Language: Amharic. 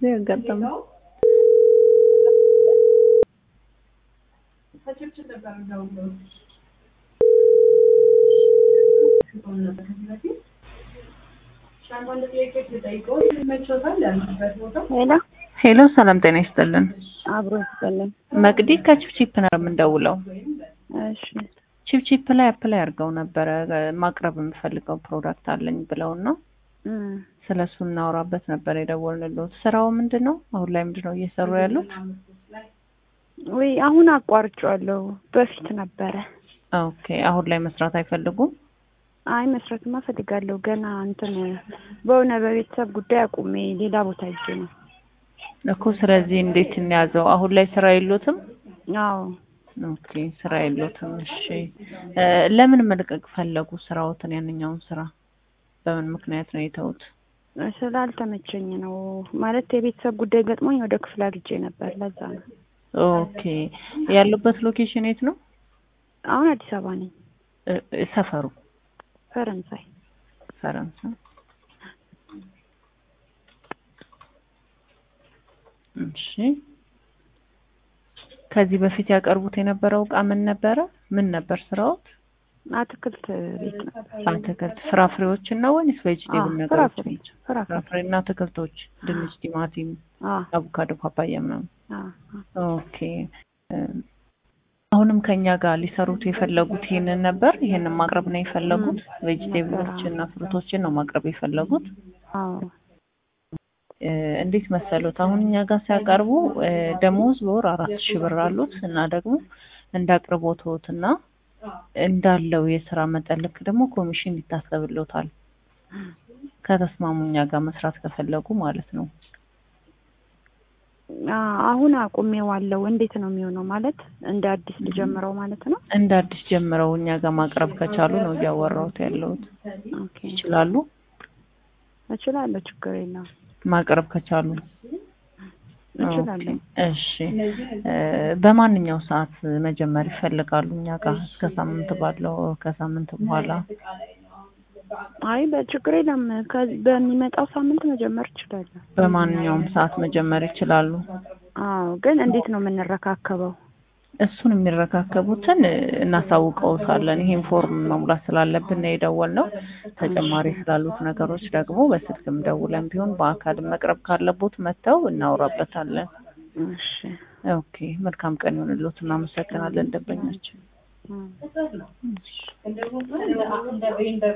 ጊዜ ያጋጠመው። ሄሎ ሄሎ፣ ሰላም ጤና ይስጥልን። አብሮ ይስጥልን። መቅዲ ከቺፕቺፕ ነው የምንደውለው። እሺ ቺፕቺፕ ላይ አፕላይ አድርገው ነበረ ማቅረብ የምፈልገው ፕሮዳክት አለኝ ብለውን ነው እም፣ ስለ እሱ እናወራበት ነበር የደወልንልዎት። ስራው ምንድን ነው? አሁን ላይ ምንድን ነው እየሰሩ ያሉት? ወይ አሁን አቋርጬዋለሁ። በፊት ነበረ። ኦኬ፣ አሁን ላይ መስራት አይፈልጉም? አይ መስራትማ እፈልጋለሁ። ገና እንትን በሆነ በቤተሰብ ጉዳይ አቁሜ ሌላ ቦታ ሄጄ ነው። እኮ ስለዚህ እንዴት እንያዘው? አሁን ላይ ስራ የሎትም? አዎ ኦኬ፣ ስራ የሎትም። እሺ፣ እ ለምን መልቀቅ ፈለጉ ስራዎትን? ያንኛውን ስራ በምን ምክንያት ነው የተውት? ስላልተመቸኝ ነው ማለት የቤተሰብ ጉዳይ ገጥሞኝ ወደ ክፍለ ሄጄ ነበር። ለዛ ነው። ኦኬ፣ ያሉበት ሎኬሽን የት ነው? አሁን አዲስ አበባ ነኝ። እ እ ሰፈሩ ፈረንሳይ ፈረንሳይ። እሺ ከዚህ በፊት ያቀርቡት የነበረው እቃ ምን ነበረ? ምን ነበር ስራዎት? አትክልት ቤት ነበር። አትክልት ፍራፍሬዎችን ነው ወይስ ቬጅቴብል አዎ፣ ነገሮች? ፍራፍሬ ፍራፍሬ ፍራፍሬና አትክልቶች፣ ድንች፣ ቲማቲም፣ አ አቮካዶ፣ ፓፓያ ምናምን። አ ኦኬ እ አሁንም ከኛ ጋር ሊሰሩት የፈለጉት ይሄንን ነበር። ይሄንን ማቅረብ ነው የፈለጉት። ቬጅቴብሎችን እና ፍሩቶችን ነው ማቅረብ የፈለጉት። አዎ እ እንዴት መሰሉት? አሁን እኛ ጋር ሲያቀርቡ እ ደሞዝ በወር አራት ሺህ ብር አሉት እና ደግሞ እንደ አቅርቦትዎት እና እንዳለው የስራ መጠን ልክ ደግሞ ኮሚሽን ይታሰብልዎታል። ከተስማሙ እኛ ጋር መስራት ከፈለጉ ማለት ነው። አ አሁን አቁሜዋለሁ። እንዴት ነው የሚሆነው? ማለት እንደ አዲስ ልጀምረው ማለት ነው? እንደ አዲስ ጀምረው እኛ ጋር ማቅረብ ከቻሉ ነው እያወራሁት ያለሁት። ኦኬ ይችላሉ እችላለሁ። ችግር የለም ማቅረብ ከቻሉ እችላለሁ። ኦኬ፣ እሺ እ በማንኛው ሰዓት መጀመር ይፈልጋሉ? እኛ ጋር እስከ ሳምንት ባለው ከሳምንት በኋላ አይ በችግር የለም። ከዚህ በሚመጣው ሳምንት መጀመር እችላለሁ። በማንኛውም ሰዓት መጀመር ይችላሉ። አዎ ግን እንዴት ነው የምንረካከበው? እሱን የሚረካከቡትን እ እናሳውቀውታለን። ይሄን ፎርም መሙላት ስላለብን ነው የደወልነው። ተጨማሪ ስላሉት ነገሮች ደግሞ በስልክም ደውለን ቢሆን በአካልም መቅረብ ካለቦት መጥተው እናወራበታለን። እሺ ኦኬ፣ መልካም ቀን ይሁንልዎት። እናመሰግናለን ደንበኛችን። እም።